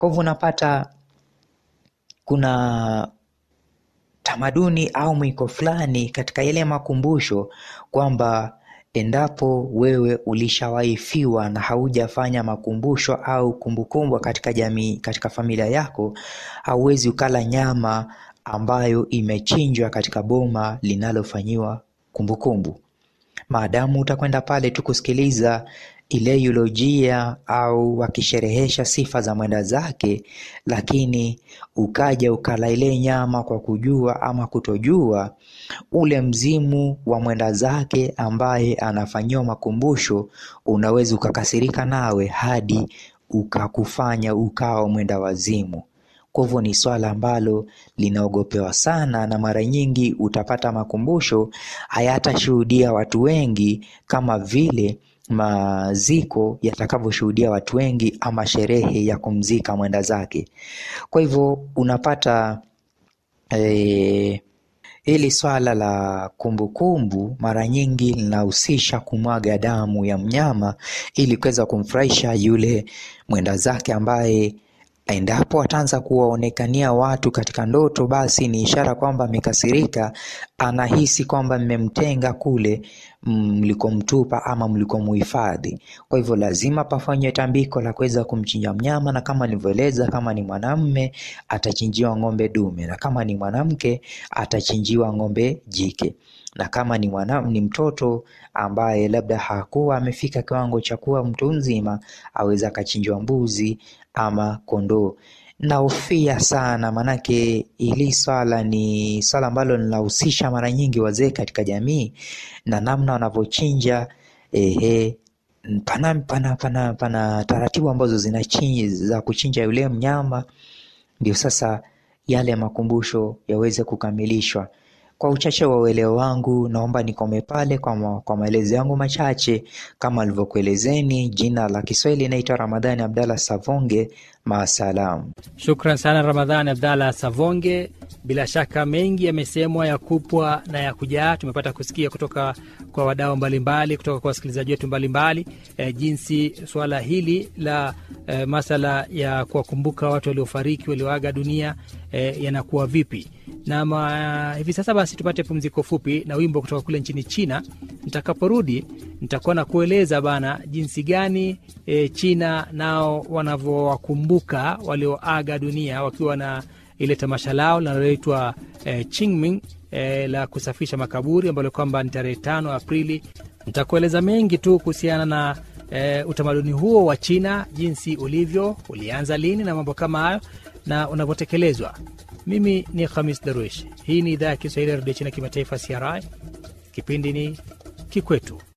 Kwa hivyo unapata kuna tamaduni au mwiko fulani katika yale makumbusho kwamba endapo wewe ulishawahi fiwa na haujafanya makumbusho au kumbukumbu katika jamii, katika familia yako, hauwezi ukala nyama ambayo imechinjwa katika boma linalofanyiwa kumbukumbu. Maadamu utakwenda pale tu kusikiliza ile eulojia au wakisherehesha sifa za mwenda zake, lakini ukaja ukala ile nyama kwa kujua ama kutojua, ule mzimu wa mwenda zake ambaye anafanyiwa makumbusho unaweza ukakasirika nawe hadi ukakufanya ukawa mwenda wazimu. Kwa hivyo ni swala ambalo linaogopewa sana, na mara nyingi utapata makumbusho hayatashuhudia watu wengi kama vile maziko yatakavyoshuhudia watu wengi ama sherehe ya kumzika mwenda zake. Kwa hivyo unapata eh, hili swala la kumbukumbu mara nyingi linahusisha kumwaga damu ya mnyama ili kuweza kumfurahisha yule mwenda zake ambaye endapo ataanza kuwaonekania watu katika ndoto, basi ni ishara kwamba amekasirika, anahisi kwamba mmemtenga kule mlikomtupa ama mlikomuhifadhi. Kwa hivyo lazima pafanywe tambiko la kuweza kumchinja mnyama, na kama nilivyoeleza, kama ni mwanamme atachinjiwa ng'ombe dume, na kama ni mwanamke atachinjiwa ng'ombe jike, na kama ni mwana, ni mtoto ambaye labda hakuwa amefika kiwango cha kuwa mtu mzima, aweza akachinjwa mbuzi ama kondoo. Nahofia sana manake hili swala ni swala ambalo linahusisha mara nyingi wazee katika jamii na namna wanavyochinja. Ehe, pana, pana, pana, pana taratibu ambazo zinachinja za kuchinja yule mnyama, ndio sasa yale makumbusho yaweze kukamilishwa. Kwa uchache wa uelewa wangu, naomba nikome pale kwa, ma, kwa maelezo yangu machache kama alivyokuelezeni. Jina la Kiswahili inaitwa Ramadhani Abdalla Savonge. Maasalam. Shukran sana Ramadhani Abdalla Savonge. Bila shaka mengi yamesemwa ya kupwa na ya kujaa. Tumepata kusikia kutoka kwa wadau mbalimbali, kutoka kwa wasikilizaji wetu mbalimbali e, jinsi suala hili la e, masala ya kuwakumbuka watu waliofariki walioaga dunia e, yanakuwa vipi na ma, hivi sasa basi tupate pumziko fupi na wimbo kutoka kule nchini China. Nitakaporudi nitakuwa na kueleza bana jinsi gani e, China nao wanavyowakumbuka walioaga dunia wakiwa na ile tamasha lao linaloitwa e, Qingming e, la kusafisha makaburi ambalo kwamba ni tarehe tano Aprili. Nitakueleza mengi tu kuhusiana na e, utamaduni huo wa China, jinsi ulivyo, ulianza lini na mambo kama hayo na unavyotekelezwa. Mimi ni Khamis Darwish. Hii ni idhaa ya Kiswahili ya redio China kimataifa, CRI. Kipindi ni Kikwetu.